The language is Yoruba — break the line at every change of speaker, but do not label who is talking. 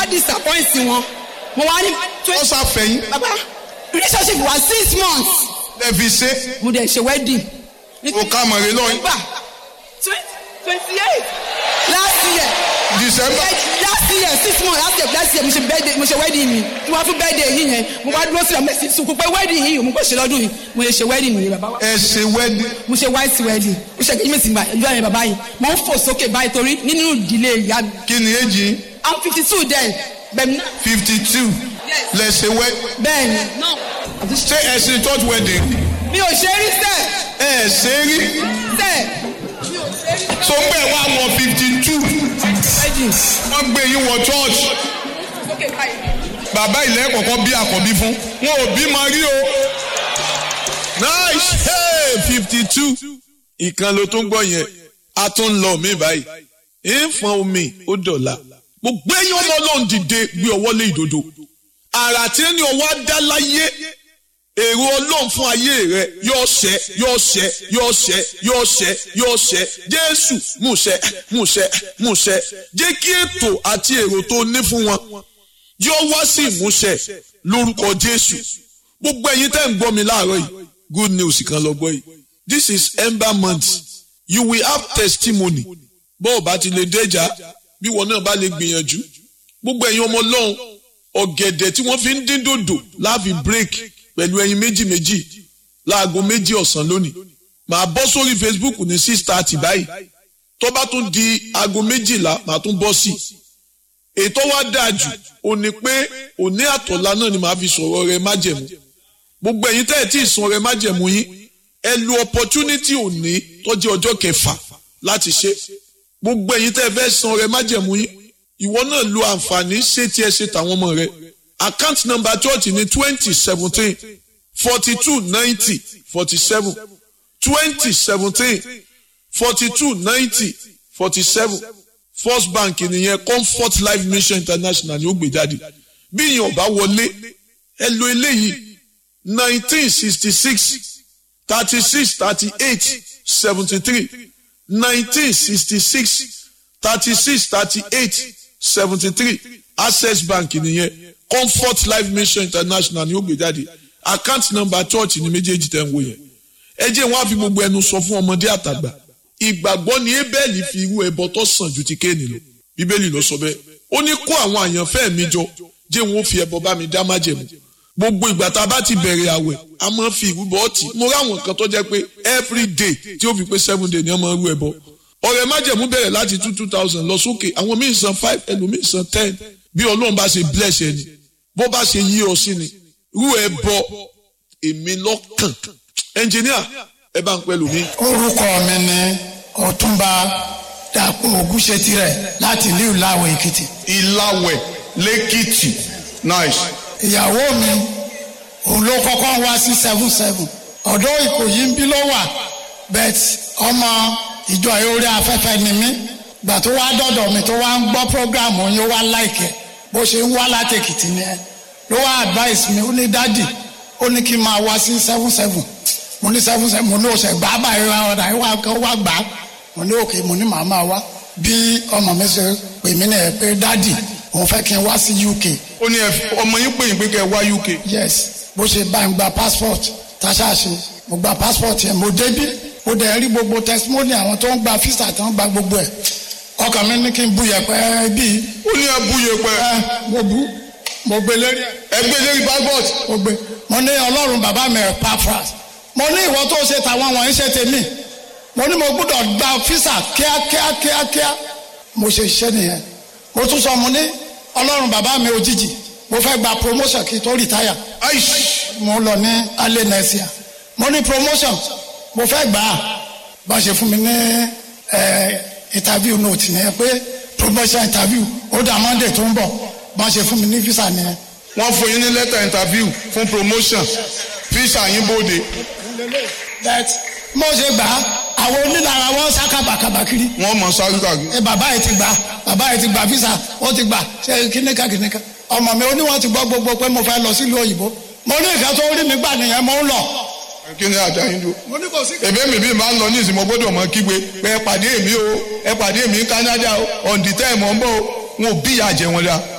disappoint wọn mo wá ní
ó ṣàfẹ́yìn
bàbá relationship wa six months
lẹ́ẹ̀fi ṣe
mo dẹ̀ ṣe wedding.
kò ká mọ̀rẹ́ lọ́yìn
November twenty eight last year
December
last year six months last year last year mo ṣe birthday mo ṣe wedding mi tí wọ́n fún birthday yìí yẹn mo wá dúró sílẹ̀ mo sì sunkún pé wedding yìí mo kò ṣe lọ́dún yìí mo lè ṣe wedding mi bàbá wa
ẹ ṣe wedding
mo ṣe white wedding mo ṣe kejì mi sì gbà ẹjọ́ yẹn bàbá yìí mo ń fò sókè báyìí torí nínú ìdílé ìyá mi
kí ni èjì
i'm fifty two then bẹ̀mí náà
fifty two lẹ ṣe wedding
bẹ́ẹ̀ ni náà
ṣé ẹ ṣe church wedding
mi ò ṣe rí sẹ́ẹ̀
ẹ ṣe rí
sẹ́ẹ̀
so ń bẹ̀ wá wọ fifty two
wedding
wọ́n gbé yín wọ church
sókè báyìí.
bàbá ilẹ̀ kọ̀ọ̀kan bí àkọ́bí fún wọn ò bí máa rí o nice hey fifty two ìkan ló tún gbọ́ yẹn a tún ń lọ mí báyìí ìfọ̀n omi ó dọ̀la mo gbé yín ọmọ ọlọ́run dìde gbé ọwọ́ lé ìdodo àrà tí ní ọwọ́ á dá láyé èrò ọlọ́run fún ayé rẹ yóò ṣẹ yóò ṣẹ yóò ṣẹ yóò ṣẹ yóò ṣẹ jésù múṣẹ múṣẹ múṣẹ jẹ́ kí ètò àti èrò tó ní fún wọn yóò wá sí ìmúṣẹ lórúkọ jésù gbogbo ẹ̀yin tẹ́ ń gbọ́ mi láàárọ̀ yìí good news kan lọ gbọ́ yìí this is ember month you will have testimony bó o bá ti lè déjà bí wọn náà bá lè gbìyànjú gbogbo ẹ̀yin ọmọ ọlọ́run ọ̀gẹ̀dẹ̀ tí wọ́n fi ń dín dòdò láàfin break pẹ̀lú ẹyin méjì méjì láago méjì ọ̀sán lónìí màá bọ́ sórí facebook ní six thirty báyìí tó bá tún di aago méjìlá màá tún bọ́ sí i ètò wa dáa jù ò ní pé òní àtọ̀lá náà ni màá fi sọ̀rọ̀ rẹ májẹ̀mú gbogbo ẹ̀yin tẹ́ ẹ̀ tí ì san rẹ májẹ̀mú yín ẹ lo opportunity òní tó jẹ́ ọjọ́ kẹfà láti ṣe gbogbo ẹ̀yin tẹ́ ẹ fẹ́ san rẹ májẹ̀mú yín ìwọ náà lo àǹfààní ṣé tí ẹ ṣe tàwọn ọmọ rẹ account number church ní twenty seventeen forty two ninety forty seven twenty seventeen forty two ninety forty seven first bank nìyẹn comfort life mission international ni ó gbé jáde bí ìyẹn ọba wọlé ẹ lo eléyìí nineteen sixty six thirty six thirty eight seventy three nineteen sixty six thirty six thirty eight seventy three access bank nìyẹn comfort life mission international ni ó gbé jáde account number church ni méjèèjì tẹ̀ ń wò yẹn ẹ jẹ́ wọn á fi gbogbo ẹnu sọ fún ọmọdé àtàgbà ìgbàgbọ́ ni ebẹ́ẹ̀lì fi irú ẹbọ tó sàn ju ti kéènì lọ bíbélì ló sọ bẹ́ẹ̀ ó ní kó àwọn àyànfẹ́ mi jọ jẹ́ wọn ó fi ẹbọ bá mi dá májẹ̀mú gbogbo ìgbà tá a bá ti bẹ̀rẹ̀ àwẹ̀ a máa fi ìrúbọ ọtí mo ráwọn kan tó jẹ́ pé every day tí ó fi pé seven day ni wọ́n máa rú ẹbọ ọ̀rẹ́ májẹ̀mú bẹ̀rẹ̀ láti two two thousand lọ sókè àwọn míì san five ẹlòmíì san ten bí ọlọ́run bá ṣe bless ẹni bó bá ṣe yí ọ sí ni rú ẹbọ èmi lọ́kàn ẹnjìníà ẹ bá ń pẹ́ lómi.
orúkọ mi ni ọ̀túnba dàpọ̀ ògúnṣetirẹ̀ láti ìlú ìlàwọ̀ èkìtì.
ìlàwẹ̀ lẹ́kìtì nice.
ìyàwó mi òun ló kọ́kọ́ wá sí seven seven ọ̀dọ́ ìkòyí ń bí ló wà bet ọmọ ìjọ orí afẹ́fẹ́ ni mí gbà tó wá dọ̀dọ̀ mi tó wá ń gbọ́ program yín ó wá láìkẹ́ bó ṣe ń wá láti èkìtì nìyẹn ló wá advice mi ó ní dádì ó ní kí n máa wá sí seven seven mo ní seven seven mo ní oṣù gbà báyìí wá ọ̀dà ìwà kan wá gbà á mo ní òkè mo ní màá máa wá bí ọmọ mi ṣe pè mí nìyẹn pé dádì òun fẹ́ kí n wá sí uk
ó ní ọmọ yín pè yín pé kẹ́ ẹ wá uk.
yes bó ṣe bá ń gba passport táṣáṣe mo gba passport yẹn mo débí mo dẹ̀ rí gbogbo testimony àwọn tó ń gba visa tó ń gba gbogbo ẹ̀ ọkàn mi ní kí n bu yẹpẹ bíi
ó ní ẹbú yẹpẹ.
ẹ mo bu mo gbé lérí ẹ
ẹgbẹ́ lérí passport.
mo gbé mo ní ọlọ́run bàbá mi ẹ̀ pafras mo ní ìwọ tó ṣe tàwọn wọ̀nyí ṣe tèmi mo ní mo gbọ́dọ̀ gba fisa kíákíá kíákíá mo ṣe iṣẹ́ nìyẹn mo tún sọ mo ní ọlọ́run bàbá mi òjijì mo fẹ́ gba promotion kí n tó retire
aish
mo lọ ní alẹ́ nẹ́síà mo ní promotion mo fẹ́ gbà á bá ṣe fún mi ní ẹ interview note nìyẹn pé promotion interview ó dà monday tó ń bọ̀ bá ṣe fún mi ní visa nìyẹn.
wọ́n fún yín ní lẹ́tà interview fún promotion visa yín bóde.
that mo ṣe gbà á àwọn onílára wọn sá kábàkábà kiri
wọ́n mọ̀ sáré kàkiri.
ẹ bàbá yìí ti gbà bàbá yìí ti gbà visa ó ti gbà ṣe kíníkà kíníkà ọmọ mi ó ní wọn ti gbọ́ gbogbo pé mo fẹ́ lọ sílùú òyìnbó mo ní ìfẹ́ tó rí mi gbà nìyẹn mo ń lọ.
kí ni àjà yín dúró.
mo ní kò sí.
èmi mi bí máa ń lọ ní ìsìn mo gbọ́dọ̀ mọ kígbe pé ẹ pàdé mi o ẹ pàdé mi ní Canada o on the time ọ̀ ń bọ̀ o wọn ò bí ìyá jẹ wọn dá.